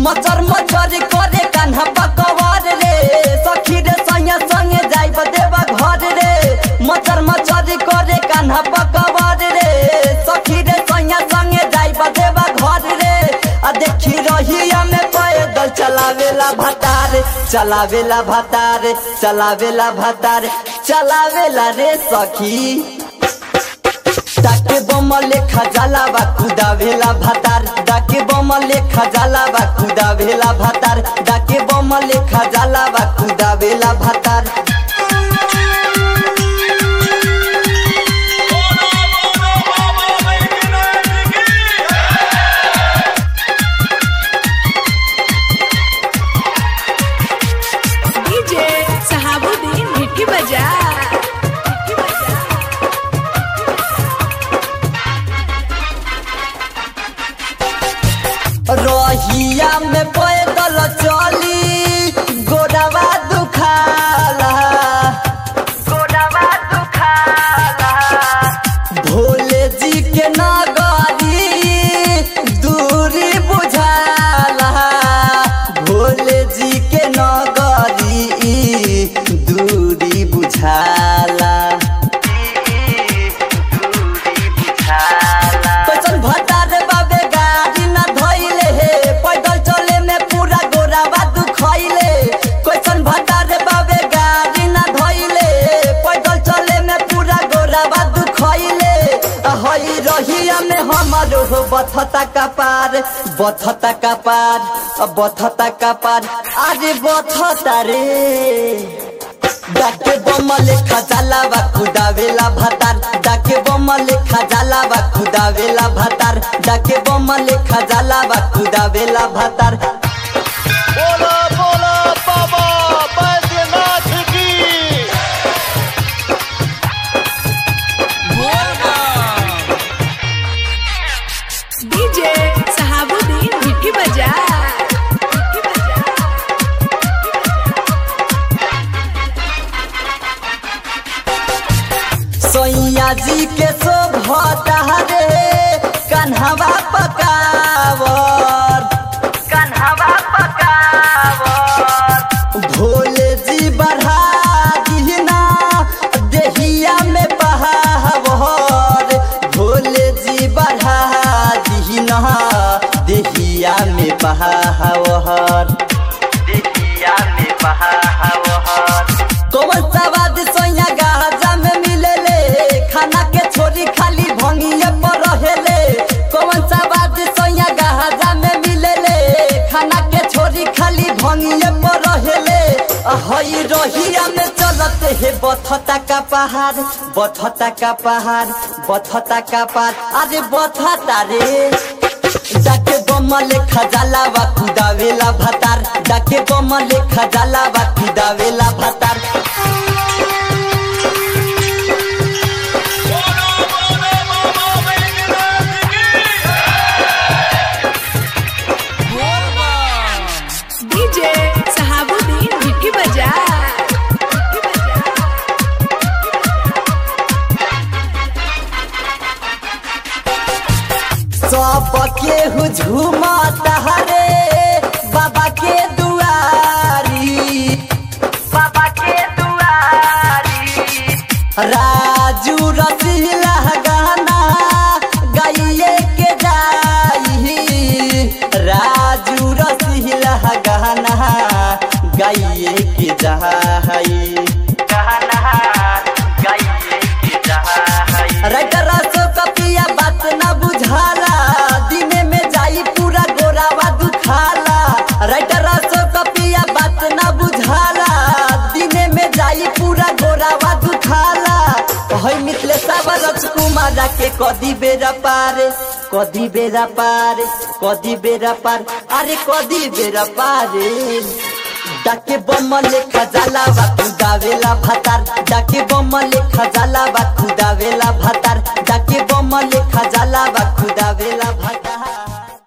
मचर मचर करे कान्हा पकवार रे सखी रे संगे संगे जाइब देवा घर रे मचर मचर करे कान्हा पकवार रे सखी रे संगे संगे जाइब देवा घर रे आ देखी रहिया में पैदल चलावेला भतार चलावेला भतार चलावेला भतार चलावेला रे सखी डाके बम लेखा जाला बा खुदा भेला भातार डाके बम लेखा जाला बा खुदा भेला भातार डाके बम लेखा जाला बा खुदा भेला भातार डीजे सहाबुद्दीन हिट्टी बजा हिट्टी बजा रहिया में पैदल चली गोडवा दुखाला गोडवा दुखाला भोले जी के नगरी दूरी बुझाला भोले जी के नगरी दूरी बुझाला कैसन भटार बाबे गाड़ी न धइले हे पैदल चले में पूरा गोरावा दुखइले कैसन भटार बाबे गाड़ी न धइले पैदल चले में पूरा गोरावा दुखइले हई रहिया में हमारो हो बथता का पार बथता का पार बथता का पार अरे बथता रे डाके बम लेखा जाला बा खुदावेला भातार डाके बम लेखा जाला बा खुदावेला भातार डाके बम लेखा जाला बा खुदावेला भातार बोला बोला बाबा बैद्यनाथ की डीजे सहाबुद्दीन हिट्टी बजा हिट्टी बजा सैया जी के शोभता रे कन्हवा पकावर कन्हवा पकावर भोले जी बढ़ा दीना देहिया में बहावर भोले जी बढ़ा दीना देहिया में बहावर देहिया में बहावर कौन सवाद सोया गाजा में मिलेले खाना के छोरी खाली भंगिए पर रहेले कौन सवाद सोया गाजा में मिलेले खाना के छोरी खाली भंगिए पर रहेले हई रहिया में चलते हे बथता का पहाड़ बथता का पहाड़ बथता का पहाड़ अरे बथता रे डाके बम लेखा जाला बा खुदावेला भातार डाके बम लेखा जाला बा खुदावेला भातार डीजे सहाबुद्दीन हिट्टी बजा हिट्टी बजा सब केहू झूमता रे बाबा के दुआरी बाबा के दुआरी राजू रसीला गाना गाइए के जाई राजू रसीला गाना गाइए के जाई गाना गाइए के जाई राइटर सो कपिया बात ना बुझाला दिने में जाई पूरा गोरावा दुखाला राइटर सो कपिया बात ना बुझाला दिने में जाई पूरा गोरावा दुखाला हई मिथले सावर कुमार के कदी बेरा पार कदी बेरा पार कदी बेरा पार अरे कदी बेरा पार डाके बम लेखा जाला बा खुदावेला भातार डाके बम लेखा जाला बा खुदावेला भातार